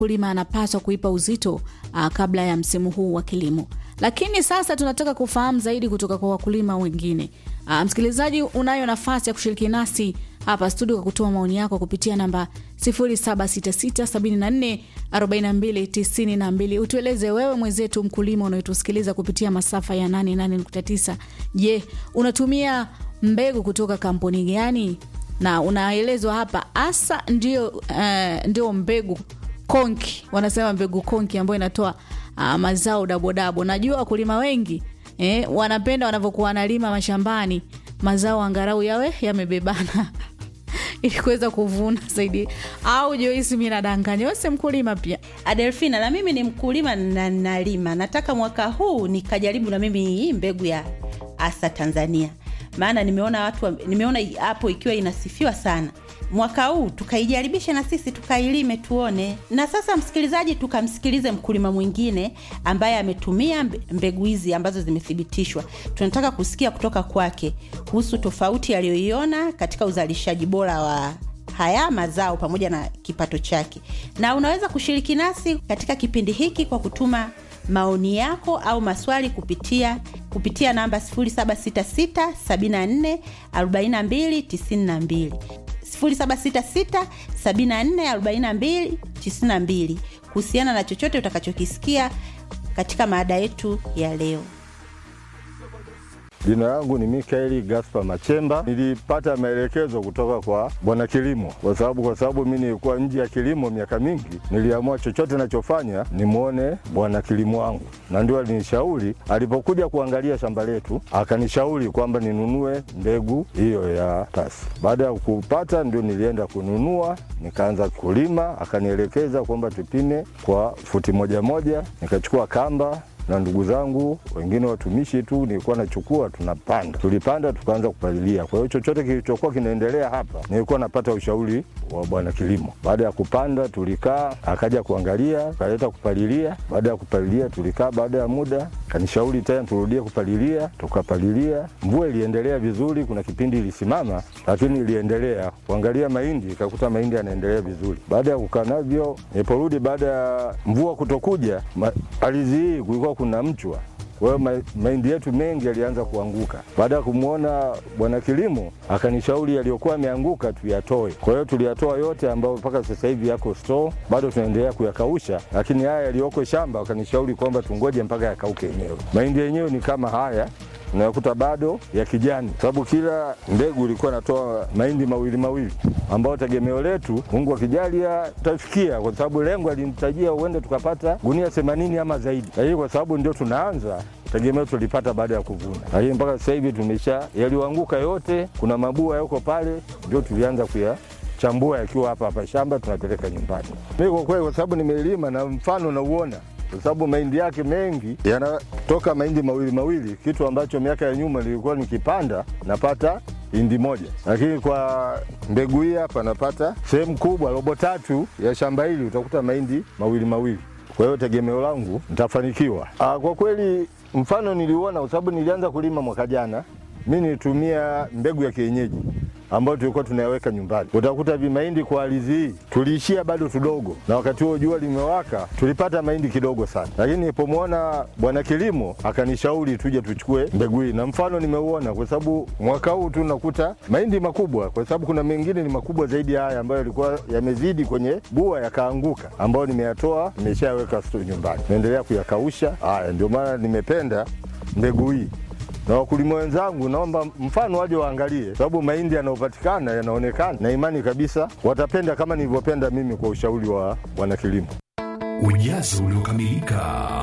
mkulima anapaswa kuipa uzito uh, kabla ya msimu huu wa kilimo. Lakini sasa tunataka kufahamu zaidi kutoka kwa wakulima wengine. Uh, msikilizaji, unayo nafasi ya kushiriki nasi hapa studio kwa kutoa maoni yako kupitia namba 0766744292. Utueleze wewe mwenzetu mkulima unayetusikiliza kupitia masafa ya 88.9. Je, unatumia mbegu kutoka kampuni gani? Na unaelezwa hapa hasa ndio, uh, ndio mbegu konki, wanasema mbegu konki ambayo inatoa uh, mazao dabodabo. Najua wakulima wengi eh, wanapenda wanavyokuwa wanalima mashambani mazao angarau yawe yamebebana ili kuweza kuvuna zaidi. Au Joisi, mi nadanganya, wese mkulima pia? Adelfina, na mimi ni mkulima na nalima. Nataka mwaka huu nikajaribu na mimi hii mbegu ya Asa Tanzania, maana nimeona watu, nimeona hapo ikiwa inasifiwa sana. Mwaka huu tukaijaribishe na sisi tukailime tuone. Na sasa, msikilizaji, tukamsikilize mkulima mwingine ambaye ametumia mbegu hizi ambazo zimethibitishwa. Tunataka kusikia kutoka kwake kuhusu tofauti aliyoiona katika uzalishaji bora wa haya mazao pamoja na kipato chake. Na unaweza kushiriki nasi katika kipindi hiki kwa kutuma maoni yako au maswali kupitia kupitia namba 0766 74 42 92 0766 74 42 92 kuhusiana na chochote utakachokisikia katika maada yetu ya leo. Jina langu ni Mikaeli Gaspar Machemba. Nilipata maelekezo kutoka kwa bwana kilimo, kwa sababu kwa sababu mi nilikuwa nje ya kilimo miaka mingi, niliamua chochote nachofanya nimwone bwana kilimo wangu, na ndio alinishauri. Alipokuja kuangalia shamba letu, akanishauri kwamba ninunue mbegu hiyo ya tasi. Baada ya kupata, ndio nilienda kununua, nikaanza kulima. Akanielekeza kwamba tupime kwa futi moja moja, nikachukua kamba na ndugu zangu wengine watumishi tu nilikuwa nachukua, tunapanda, tulipanda tukaanza kupalilia. Kwa hiyo chochote kilichokuwa kinaendelea hapa nilikuwa napata ushauri wa bwana kilimo. Baada ya kupanda, tulikaa, akaja kuangalia, akaleta kupalilia. Baada ya kupalilia, tulikaa, baada ya muda kanishauri tena turudie kupalilia, tukapalilia. Mvua iliendelea vizuri, kuna kipindi ilisimama, lakini iliendelea kuangalia mahindi, ikakuta mahindi yanaendelea vizuri. Baada ya kukaa navyo, niliporudi baada ya mvua kutokuja, ardhi hii kulikuwa kuna mchwa kwa hiyo mahindi yetu mengi yalianza kuanguka. Baada ya kumwona bwana kilimo, akanishauri yaliyokuwa yameanguka tuyatoe. Kwa hiyo tuliyatoa yote, ambayo mpaka sasa hivi yako store, bado tunaendelea kuyakausha, lakini haya yaliyoko shamba wakanishauri kwamba tungoje mpaka yakauke yenyewe. Mahindi yenyewe ni kama haya unayakuta bado ya kijani, sababu kila mbegu ilikuwa natoa mahindi mawili mawili, ambao tegemeo letu Mungu akijalia tutafikia, kwa sababu lengo alinitajia uende tukapata gunia themanini ama zaidi, lakini kwa sababu ndio tunaanza tegemeo tulipata baada ya kuvuna, lakini mpaka sasa hivi tumesha yaliyoanguka yote, kuna mabua yako pale, ndio tulianza kuya chambua yakiwa hapa hapa shamba tunapeleka nyumbani. Mimi kwa kweli, kwa sababu nimelima na mfano nauona kwa sababu mahindi yake mengi yanatoka mahindi mawili mawili, kitu ambacho miaka ya nyuma nilikuwa nikipanda napata hindi moja, lakini kwa mbegu hii hapa napata sehemu kubwa, robo tatu ya shamba hili utakuta mahindi mawili mawili. Kwa hiyo tegemeo langu nitafanikiwa. Aa, kwa kweli mfano niliuona kwa sababu nilianza kulima mwaka jana. Mi nilitumia mbegu ya kienyeji ambayo tulikuwa tunayaweka nyumbani. Utakuta vimahindi kwa ardhi hii tuliishia bado tudogo, na wakati huo jua limewaka, tulipata mahindi kidogo sana, lakini nilipomwona bwana kilimo akanishauri tuje tuchukue mbegu hii, na mfano nimeuona, kwa sababu mwaka huu tu nakuta mahindi makubwa, kwa sababu kuna mengine ni makubwa zaidi ya haya ambayo yalikuwa yamezidi kwenye bua yakaanguka, ambayo nimeyatoa nimeshayaweka store nyumbani, naendelea kuyakausha. Haya, ndio maana nimependa mbegu hii na wakulima wenzangu naomba mfano waje waangalie, sababu mahindi yanayopatikana yanaonekana, na imani kabisa watapenda kama nilivyopenda mimi kwa ushauri wa bwana kilimo. Ujazo uliokamilika.